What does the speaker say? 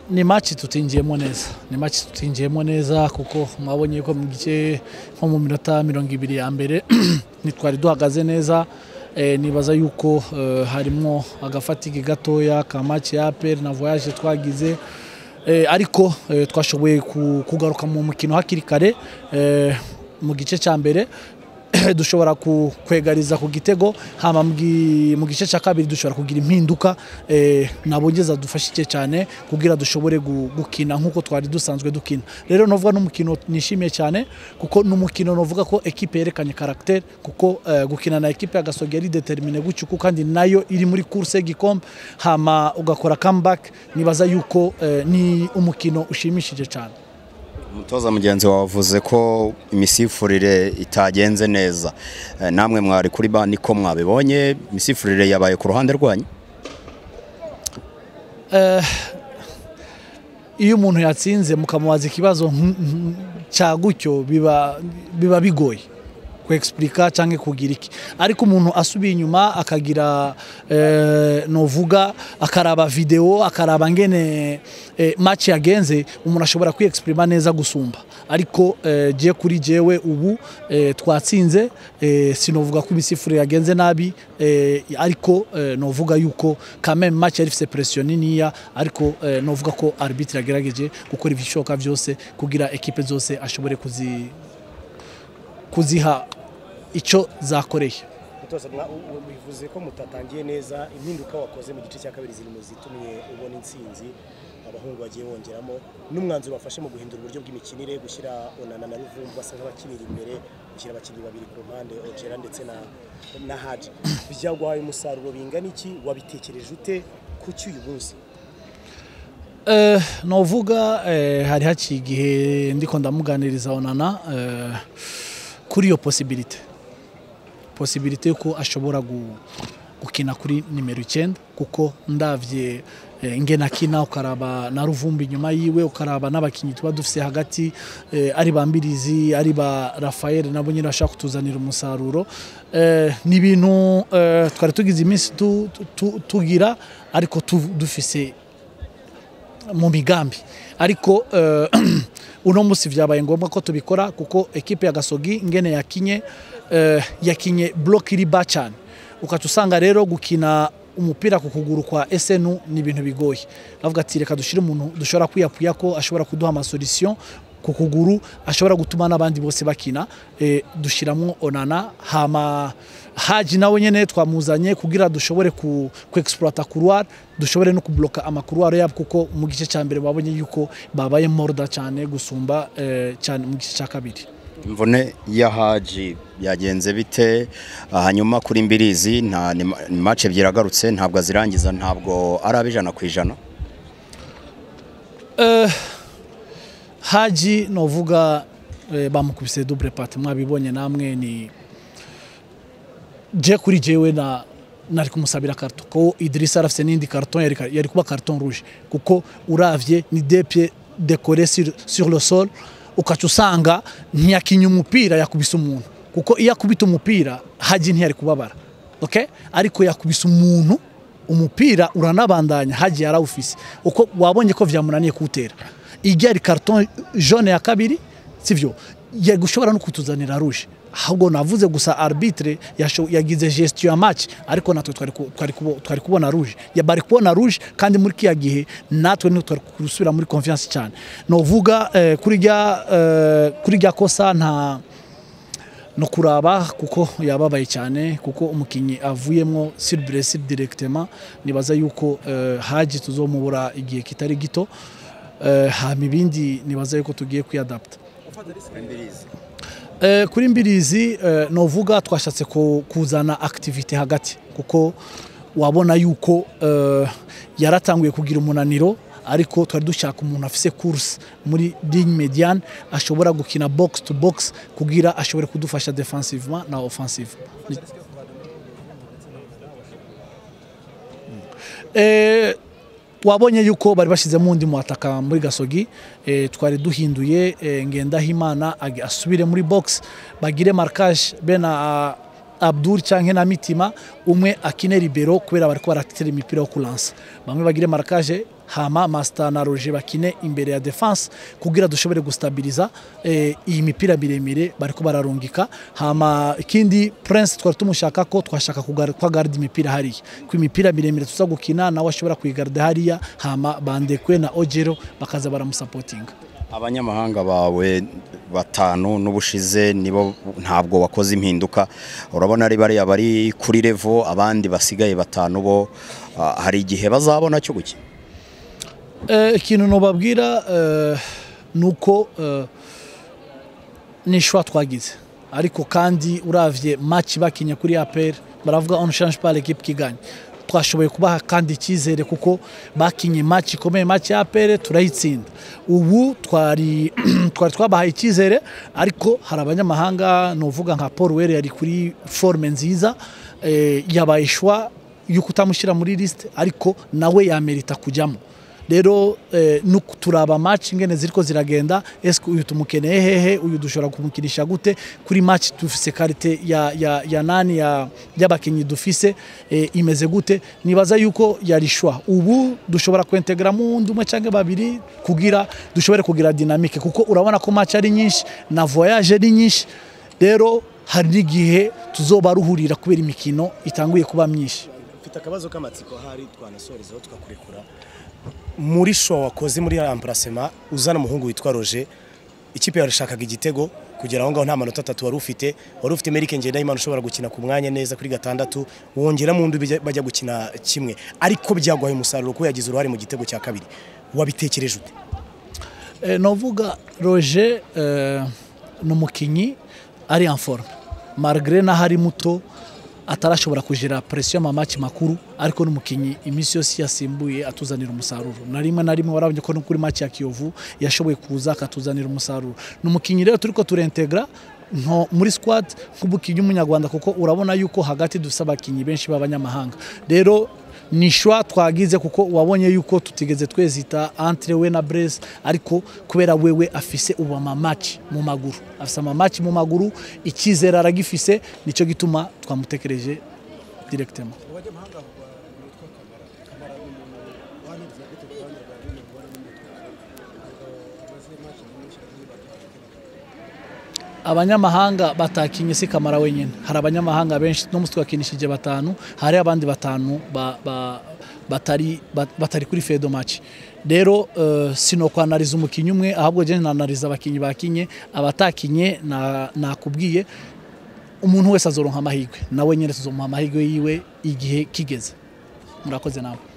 ni match tutinjiyemo neza ni match tutinjiyemo neza kuko mwabonye ko mu gice nko mu minota mirongo ibiri ya mbere ntitwari duhagaze neza eh, nibaza yuko eh, harimo agafatike gatoya ka match ya APR na voyage twagize eh, ariko eh, twashoboye ku- kugaruka mu mukino hakiri kare eh, mu gice cya mbere dushobora ku- kwegariza ku gitego hama mu gi- mu gice cya kabiri dushobora kugira impinduka eh, nabongeza dufashije cyane kugira dushobore gu- gukina nk'uko twari dusanzwe dukina rero novuga n'umukino nishimiye cyane kuko n'umukino novuga ko ekipe yerekanye caractère kuko eh, gukina na ekipe ya Gasogi yari determine gutyo kuko kandi nayo iri muri course y'igikombe hama ugakora comeback nibaza yuko eh, ni umukino ushimishije cyane umutoza mugenzi wawe avuze ko imisifurire itagenze neza Eh, namwe mwari kuri ba niko mwabibonye imisifurire yabaye ku ruhande rwanyu iyo umuntu yatsinze mukamubaza ikibazo nk- nk- cya gutyo biba biba bigoye kwexplica cyangwa kugira iki ariko umuntu asubiye inyuma akagira eh, novuga akaraba video akaraba ngene eh, match yagenze umuntu ashobora kwexprima neza gusumba ariko eh, je kuri jewe ubu eh, twatsinze eh, sinovuga ko imisifuri yagenze nabi eh, ariko eh, novuga yuko quand même match yari ifise pression niniya ariko eh, novuga ko arbitre yagerageje gukora ibishoboka byose kugira ekipe zose ashobore kuzi kuziha icyo zakoreye mutoza mwa- u- u- bivuze ko mutatangiye neza impinduka wakoze mu gice cya kabiri ziri mu zitumye ubona intsinzi abahungu bagiye bongeramo n'umwanzuro wafashe mu guhindura uburyo bw'imikinire gushyira onana na ruvumbu basa nk'abakinira imbere gushyira abakinnyi babiri ku mpande ojera ndetse na na haji byaguhaye umusaruro bingana iki wabitekereje ute ku cy'uyu munsi Eh, novuga eh, hari haciye igihe ndiko ndamuganiriza onana eh, kuri iyo posibilite posibilite yuko ashobora gu- gukina kuri nimero icyenda kuko ndavye eh, ingene akina ukaraba na ruvumbi inyuma yiwe ukaraba n'abakinnyi tuba dufise hagati eh, ari ba mbirizi ari ba rafael nabo nyine bashaka kutuzanira umusaruro eh, ni ibintu eh, twari tugize iminsi tu- tu- tugira ariko tu- dufise mu migambi ariko eh, uno munsi vyabaye ngombwa ko tubikora kuko ekipe ya gasogi ngene yakinye eh, yakinye block iri ba cyane ukaca usanga rero gukina umupira ku kuguru kwa SNU ni ibintu bigoye bavuga ati reka dushire umuntu dushobora kwiyapuya ko ashobora kuduha amasolution ku kuguru ashobora gutuma n'abandi bose bakina eh, dushyiramo onana hama haji nawe nyene twamuzanye kugira dushobore ku, ku exploiter couloir dushobore no kubloka amakuruwaro yabo kuko mu gice cya mbere babonye yuko babaye morda cyane gusumba eh, cyane mu gice cya kabiri imvune ya haji yagenze bite Ah, hanyuma kuri mbirizi nta ni ma- ni match ebyiri agarutse ntabwo azirangiza ntabwo ari abijana ku ijana haji novuga eh, bamukubise double part mwabibonye namwe ni je kuri jewe na nari kumusabira karton ko Idrissa arafise n'indi karton yari, yari kuba karton rouge kuko uravye ni deux pieds décorés sur, sur le sol ukaca usanga ntiyakinye umupira yakubise umuntu kuko iyo akubita umupira haji ntiyari kubabara okay? ariko yakubise umuntu umupira uranabandanya haji yarawufise uko wabonye ko vyamunaniye kuwutera ijya ari karton jaune ya kabiri sivyo yari gushobora no kutuzanira rouge ahubwo navuze gusa arbitre yasho- yagize gestion ya match ariko natwe twari ku- twari kubo- twari kubona rouge ya bari kubona rouge kandi muri kiya gihe natwe ni twari gusubira muri confiance cyane novuga eh, kuri rya eh, kuri rya kosa nta no kuraba kuko yababaye cyane kuko umukinnyi avuyemo sur blessure directement nibaza yuko eh, haji tuzomubura igihe kitari gito eh, hama ibindi nibaza yuko tugiye kwiadapta Eh, kuri mbirizi eh, novuga twashatse ku- kuzana activity hagati kuko wabona yuko eh, yaratanguye kugira umunaniro ariko twari dushaka umuntu afise course muri ligne mediane ashobora gukina box to box kugira ashobore kudufasha defensivement na offensive eh, wabonye yuko bari bashyizemo undi muhataka muri gasogi eh, twari duhinduye eh, ngendahimana ag- asubire muri box bagire markage be na Abdul canke na Mitima umwe akine libero kubera bariko baratera imipira yo kulansa bamwe bagire marakaje hama Master na Roger bakine imbere ya defense kugira dushobore gustabiliza eh, iyi mipira miremire bariko bararungika hama ikindi Prince twari tumushaka ko twashaka kugar- kwa garde imipira hariya ku imipira miremire tuza gukina nawe ashobora kuyigarda hariya hama bandekwe na Ojero bakaza baramusapotinga abanyamahanga bawe batanu n'ubushize nibo ntabwo wakoze impinduka urabona ari bariya bari kuri revo abandi basigaye batanu bo ah, hari igihe bazabona cyo gukina Eh, ikintu nubabwira eh, ni uko eh, ni ishwa twagize ariko kandi uravye match bakinye kuri APR baravuga on change pas l'équipe qui gagne twashoboye kubaha kandi icyizere kuko bakinye match ikomeye match ya APR turayitsinda ubu twari twari twabahaye icyizere ariko hari abanyamahanga nuvuga nka Paul Were yari kuri forme nziza eh, yabaye ishwa yo kutamushyira muri liste ariko nawe yamerita kujyamo rero eh, nuko turaba match ingene ziriko ziragenda eske uyu tumukeneye hehe uyu dushobora kumukinisha gute kuri match dufise karite ya, ya, ya nani ya y'abakinyi dufise eh, imeze gute nibaza yuko yarishwa ubu dushobora kwentegra mu wundi umwe canke babiri kugira dushobore kugira dynamique kuko urabona ko match ari nyinshi na voyage ari nyinshi rero hari n'igihe tuzobaruhurira kubera imikino itanguye kuba myinshi mfite akabazo k'amatsiko ahari twanasorezaho tukakurekura muri show wakoze muri remplacement uzana umuhungu witwa Roger ikipe yarashakaga igitego kugera aho ngaho nta manota atatu wari ufite wari ufite Merike Ngendahimana ushobora gukina ku mwanya neza kuri gatandatu wongera mu ndi bijya- bajya gukina kimwe ariko byagwaye umusaruro ko yagize uruhare mu gitego cya kabiri wabitekereje ute Eh, novuga Roger eh, ni umukinyi ari en forme malgré naho ari muto atarashobora kugira presiyo y'amamaci makuru ariko ni umukinyi iminsi yose yasimbuye atuzanira umusaruro na rimwe na rimwe warabonye ko no kuri match ya Kiyovu yashoboye kuza akatuzanira umusaruro ni umukinyi rero turiko turentegra nto muri squad nk'umukinyi w'umunyarwanda kuko urabona yuko hagati dufite abakinyi benshi b'abanyamahanga rero ni shwa twagize kuko wabonye yuko tutigeze twezita entre we na Blaise ariko kubera wewe afise ubu amamaci mu maguru afise amamaci mu maguru icyizere aragifise nicyo gituma twamutekereje directement abanyamahanga batakinye si kamara wenyine hari abanyamahanga benshi no musi twakinishije batanu hari abandi batanu ba, ba, batari, ba- batari kuri fedo match rero uh, sino kwanariza umukinyi umwe ahubwo je nanariza abakinyi bakinye abatakinye na- nakubwiye umuntu wese azoronka amahirwe nawe nyine tuzomuha amahirwe yiwe igihe kigeze murakoze nawe